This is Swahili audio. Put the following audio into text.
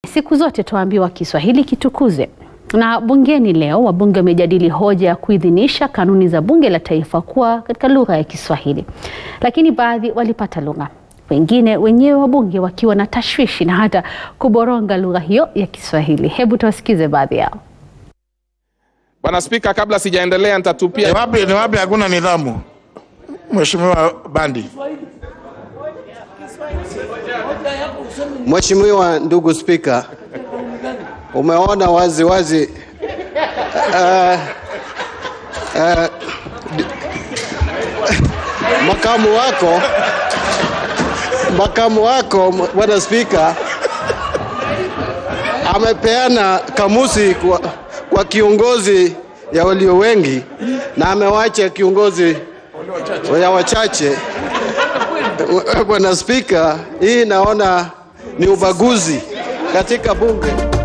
siku zote tuambiwa Kiswahili kitukuzwe. Na bungeni leo wabunge wamejadili hoja ya kuidhinisha kanuni za bunge la taifa kuwa katika lugha ya Kiswahili, lakini baadhi walipata lugha, wengine wenyewe wabunge wakiwa na tashwishi na hata kuboronga lugha hiyo ya Kiswahili. Hebu tuwasikize baadhi yao. Bwana Spika, kabla sijaendelea Ni nitatupia wapi ni wapi hakuna nidhamu? Mheshimiwa Bandi. Mheshimiwa ndugu Spika, umeona wazi wazi uh, uh, makamu wako makamu wako bwana Spika amepeana kamusi kwa, kwa kiongozi ya walio wengi na amewacha kiongozi ya wachache. Bwana Spika, hii naona ni ubaguzi katika bunge.